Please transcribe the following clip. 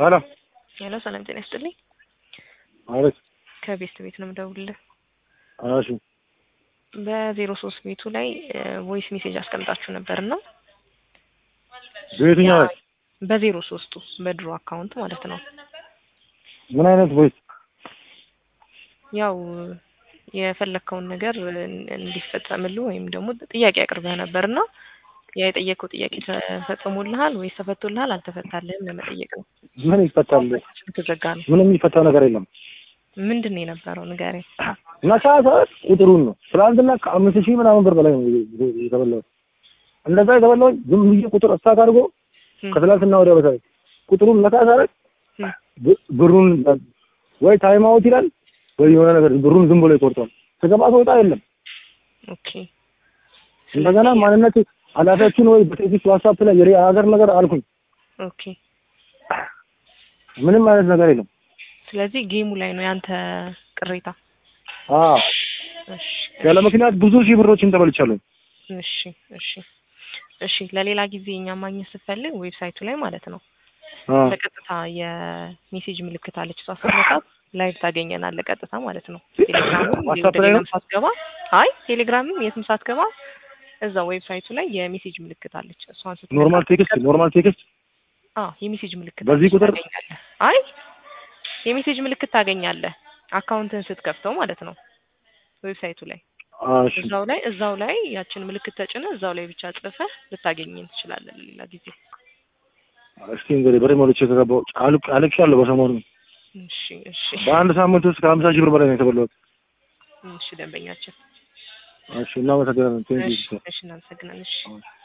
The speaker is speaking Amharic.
ሰላም ሄሎ ሰላም ጤና ይስጥልኝ። አቤት። ከቤስት ቤት ነው የምደውልልህ። እሺ በዜሮ ሶስት ቤቱ ላይ ቮይስ ሜሴጅ አስቀምጣችሁ ነበር እና በየትኛው ላይ? በዜሮ ሶስቱ በድሮ አካውንት ማለት ነው። ምን አይነት ቮይስ? ያው የፈለግከውን ነገር እንዲፈጸምልህ ወይም ደግሞ ጥያቄ አቅርበህ ነበር እና ያ የጠየቀው ጥያቄ ተፈጽሞልሃል ወይስ ተፈቶልሃል አልተፈታልህም ለመጠየቅ ነው። ምን ይፈታል? ተዘጋ ነው። ምንም የሚፈታ ነገር የለም። ምንድን ነው የነበረው ንገረኝ። ነካ ሰዓት ቁጥሩን ነው። ትናንትና ከአምስት ሺህ ምናምን ብር በላይ ነው የተበላሁት። እንደዛ የተበላሁት ዝም ብዬ ቁጥር እስታክ አድርጎ ከትላንትና ወዲያ በታች ቁጥሩን ነካ ሳረግ ብሩን ወይ ታይም አውት ይላል ወይ የሆነ ነገር ብሩን ዝም ብሎ ይቆርጧል። ስገባ ስወጣ የለም። ኦኬ እንደገና ማንነት ኃላፊያችን ወይ በቴክስት ዋትሳፕ ላይ የሬ ሀገር ነገር አልኩኝ። ኦኬ ምንም አይነት ነገር የለም። ስለዚህ ጌሙ ላይ ነው ያንተ ቅሬታ። አዎ እሺ ያለ ምክንያት ብዙ ሺህ ብሮችን ተበልቻለሁ። እሺ እሺ እሺ ለሌላ ጊዜ እኛ ማግኘት ስትፈልግ ዌብሳይቱ ላይ ማለት ነው አዎ በቀጥታ የሜሴጅ ምልክት አለች። እሷ ስትነካት ላይቭ ታገኘናለህ ቀጥታ ማለት ነው። ቴሌግራምም ዋትስአፕ ወደ ላይ ሌላም ነው? ሳትገባ አይ ቴሌግራምም የትም ሳትገባ እዛ ዌብሳይቱ ላይ የሜሴጅ ምልክት አለች። እሷን ስትነካ ኖርማል ቴክስት ኖርማል ቴክስት አዎ የሜሴጅ ምልክት በዚህ አለች፣ ቁጥር? ታገኛለህ። አይ የሜሴጅ ምልክት ታገኛለህ አካውንትን ስትከፍተው ማለት ነው ዌብሳይቱ ላይ እሺ እዛው ላይ እዛው ላይ ያችን ምልክት ተጭነህ እዛው ላይ ብቻ ጽፈህ ልታገኘን ትችላለህ ለሌላ ጊዜ። እስኪ እንግዲህ በሬ ሞልቼ ከገባሁ አልቅ አልቅሻለሁ። በሰሞኑ እሺ እሺ በአንድ ሳምንት ውስጥ ከሀምሳ ሺህ ብር በላይ ነው የተበላሁት። እሺ ደንበኛችን እሺ እናመሰግናለን። ቴንክ እሺ ዩ እሺ እናመሰግናለን። እሺ